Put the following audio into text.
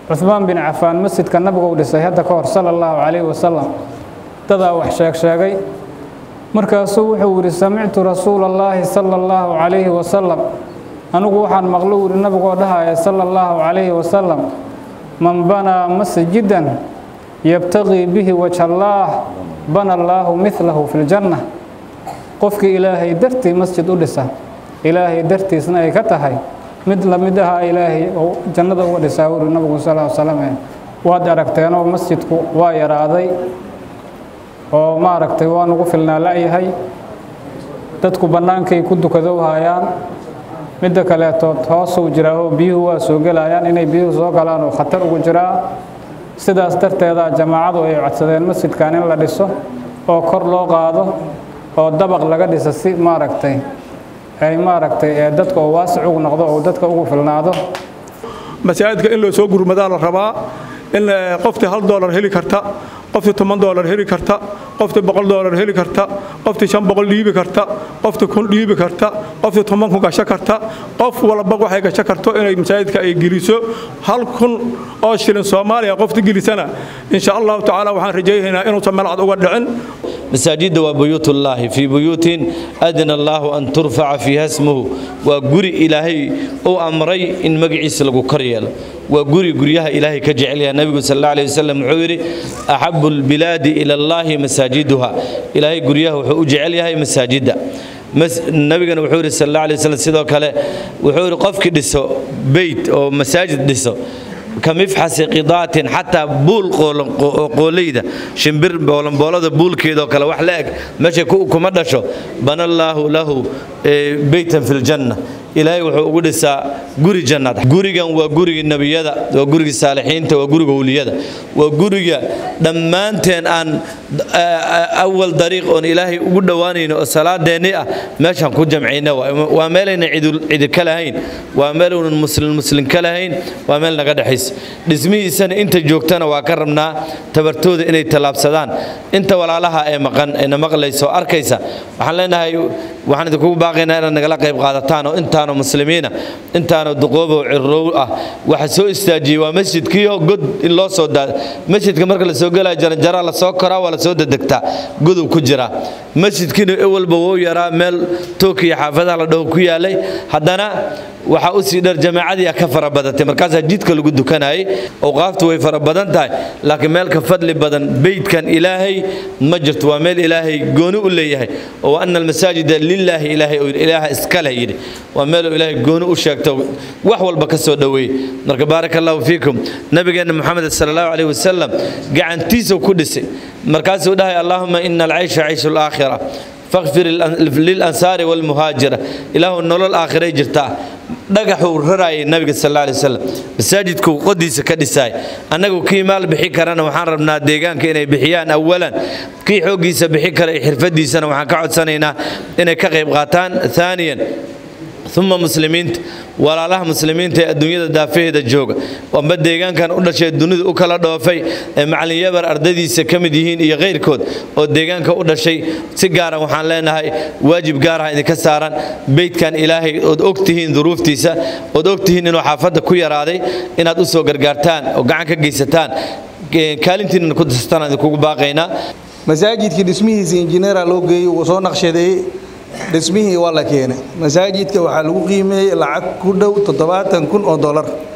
cuhmaan bin cafaan masjidka nabigu u dhisay hadda ka hor sala allahu calayhi wasalam dadaa wax sheeg sheegay markaasuu wuxuu yidhi samictu rasuula allaahi sala allahu calayhi wasalam anigu waxaan maqlo yidhi nabigoo dhahaya sala allahu calayhi wasalam man banaa masjidan yabtaqii bihi wajha allaah bana allaahu midlahu fi ljanna qofkii ilaahay dartii masjid u dhisa ilaahay dartiisna ay ka tahay mid lamid aha ilaahay oo jannada uga dhisaa wuri nabigu sal l slam waad aragteenoo masjidku waa yaraaday oo maaragtay waa nugu filnaa la'yahay dadku bannaankay ku dukadow hayaan midda kaleetood hoosuu jiraa oo biyuhu waa soo gelayaan inay biyuhu soo galaan oo khatar ugu jiraa sidaas darteedaa jamaacadu ay codsadeen masjidkan in la dhiso oo kor loo qaado oo dabaq laga dhisa si maaragtay ay maaragtay ee dadka oo waasic ugu noqdo oo dadka ugu filnaado masaajidka in loo soo gurmadaa la rabaa in qoftii hal doolar heli karta qoftii toban doolar heli karta qoftii boqol doolar heli karta qoftii shan boqol dhiibi karta qoftii kun dhiibi karta qoftii toban kun gasho karta qof walba waxay gasho karto inay masaajidka ay geliso hal kun oo shilin soomaaliya qoftii gelisana insha allahu tacaala waxaan rajaynaynaa inuusan melcad uga dhicin مساجد وبيوت الله في بيوت أدنى الله أن ترفع فيها اسمه وقري إلهي أو أمري إن مقعيس لغو كريال وقري قريها إلهي كجعلها النبي صلى الله عليه وسلم عوري أحب البلاد إلى الله مساجدها إلهي قريها وجعلها مساجد مس نبينا وحوري صلى الله عليه وسلم سيدو كله وحوري قفك دسو بيت أو مساجد دسو kamifxasi qidaatin xataa buul qooleyda shimbir boolanboolada buulkeedoo kale wax la eg meesha kuma dhasho bana allaahu lahu beytan fi ljanna ilaahay wuxuu ugu dhisaa guri jannaad gurigan waa gurigii nebiyada waa gurigii saalixiinta waa guriga wliyada waa guriga dhammaanteen aan awal dariiq oon ilaahay ugu dhowaanayno oo salaadeenni ah meeshaan ku jamcayna waa meelayna cidi ka lahayn waa meelunan muslim muslim ka lahayn waa meel naga dhexaysa dhismihiisana inta joogtana waa ka rabnaa tabartooda inay tallaabsadaan inta walaalaha ee maqan eena maqlaysa oo arkaysa waxaan leenahay waxaan idinkugu baaqaynaa inaad nagala qayb qaadataan oo intaanoo muslimiina intaanoo duqoobow cirrow ah waxa soo istaajiyey waa masjidkiioo god in loo soo daa masjidka marka la soo gelaya jaranjaraa la soo koraa waa la soo dedegtaa godow ku jira masjidkiina ewalba wou yaraa meel tookiya xaafadaha la dhaho ku yaalay haddana waxaa u sii dheer jamaacadii ka fara badatay markaasaa jidka lagu dukanayay awqaaftu way fara badan tahay laakiin meel ka fadli badan beydkan ilaahay ma jirto waa meel ilaahay gooni u leeyahay oo ana almasaajida lilaahi ilaahay ilaaha iska leh yidhi waa meeluu ilaahay gooni u sheegto wax walba ka soo dhoweeyey marka baaraka allahu fiikum nabigeenna moxamed sala allahu calayhi wasalam gacantiisuu ku dhisay markaasuu dhahay allaahuma ina alcaysha cayshu alaakhira fakfir lilansaari walmuhaajira ilaahu nolol aakhiray jirtaa dhagaxuu raraayay nabiga sal alla alay wasalam masaajidkuu qodiisa ka dhisaay annagu kii maal bixi karana waxaan rabnaa deegaanka inay bixiyaan awalan kii xooggiisa bixi kara iyo xirfadiisana waxaan ka codsanaynaa inay ka qayb qaataan aaniyan uma muslimiinta walaalaha muslimiinta ee adduunyada daafaheeda jooga amba deegaankan u dhashay dunida u kala dhoofay ee macalin yabar ardadiisa ka mid yihiin iyo kayrkood oo deegaanka u dhashay si gaara waxaan leenahay waajib gaaraha idinka saaran beydkan ilaahay ood ogtihiin duruuftiisa ood ogtihiin inuu xaafadda ku yaraaday inaad u soo gargaartaan oo gacan ka geysataan kaalintiinna ku dastaan idinkugu baaqaynaa masaajidkii dhismihiisa injineera loo geeyey wuu soo naqshadeeyey dhismihii waa la keenay masaajidka waxaa lagu qiimeeyey lacag ku dhow toddobaatan kun oo dolar